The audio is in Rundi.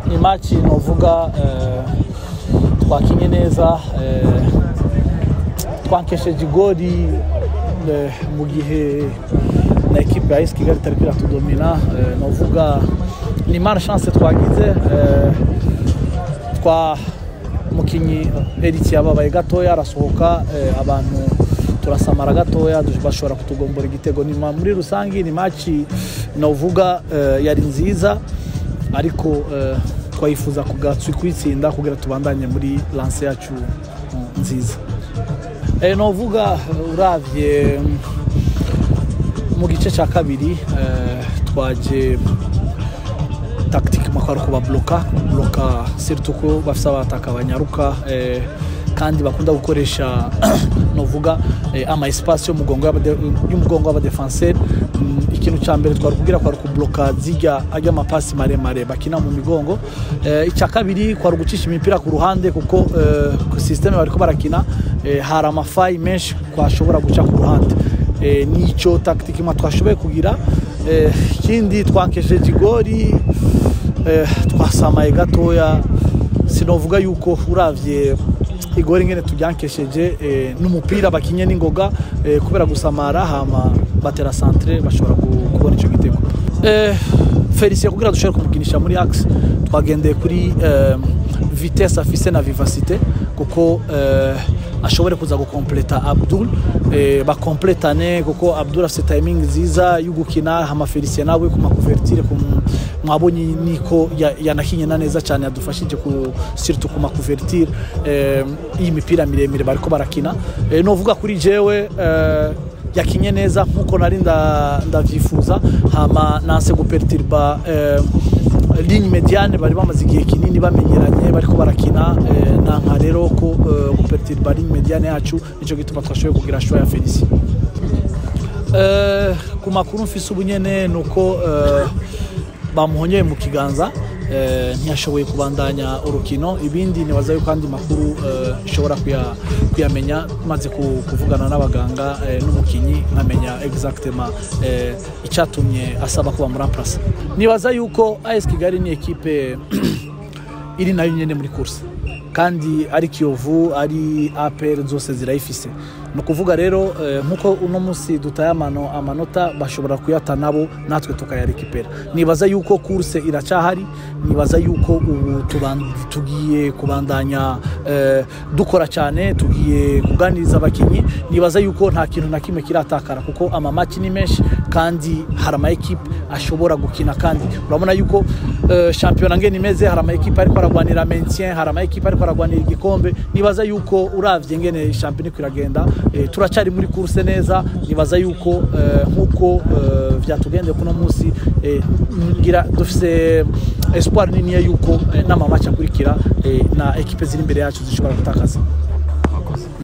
ni maci novuga twakinye neza twankesheje igori mu gihe na ekipe ya esi kigali itari iratudomina novuga ni mara chance twagize twa mukinyi eriki yababaye gatoya arasohoka abantu turasamara gatoya bashobora kutugombora igitego ni muri rusange ni maci novuga yari nziza ariko twayifuza kuyitsinda kugira tubandanye muri lanse yacu nziza novuga urabye mu gice cya kabiri twaje tactique makwari kubabloka bloka surtout ko bafite abataka banyaruka kandi bakunda gukoresha novuga ama espace y'umugongo w'abadefenseur ikintu cya mbere twari kubwira kwari kubloka zijya ajya amapasi maremare bakina mu migongo icya kabiri kwari gucisha imipira ku ruhande kuko systeme bariko barakina hari amafayi menshi twashobora guca ku ruhande nicyo tactique imwe twashoboye kugira ikindi twankesheje igori twasamaye gatoya sinovuga yuko uravye igori ngene tujyankesheje n'umupira bakinye n'ingoga kubera gusamara hama batera centre bashobora kubona icyo gitego felicien kugira dushobore kumukinisha muri axe twagendeye kuri vitesse afise na vivacité kuko ashobore kuza gukompleta abdul bakompletane kuko abdul afite timing nziza yo gukina hama felicien nawe ku makuvertire mwabonye niko yanakinye na neza cyane yadufashije ku surtout ku makuvertire iyi mipira miremire bariko barakina novuga kuri jewe yakinye neza nkuko nari ndavyifuza hama nanse guperturba ligne mediane bari bamaze igihe kinini bamenyeranye bariko barakina nanka rero ko guperturba ligne mediane yacu nico gituma twashoboye kugira show ya Felicie ku makuru mfise ubunyene nuko bamuhonyeye mu kiganza ntiyashoboye kubandanya urukino ibindi nibaza yuko andi makuru ishobora kuyamenya maze kuvugana n'abaganga n'umukinnyi nkamenya exactement icyatumye asaba kuba muri amparasa nibaza yuko AS Kigali ni ekipe iri nayo nyine muri kurse kandi ari kiyovu ari apr zose zirayifise ni ukuvuga rero nk'uko uno munsi dutaye amanota bashobora kuyata nabo natwe tukayarekipera nibaza yuko kurse iracyahari nibaza yuko ubu tugiye kubandanya dukora cyane tugiye kuganiriza abakinnyi nibaza yuko nta kintu na kimwe kiratakara kuko amamaki ni menshi kandi hari ama ekipe ashobora gukina kandi urabona yuko shampiyona ngeni imeze hari ama ekipe ariko aragwanira maintien hari ama ekipe ariko aragwanira igikombe nibaza yuko uravye ngene shampiyona iko iragenda turacyari muri kurse neza nibaza yuko nk'uko byatugendeye kuno munsi ngira dufise espoir niniya yuko n'amamaci akurikira na ekipe ziri imbere yacu zishobora gutakaza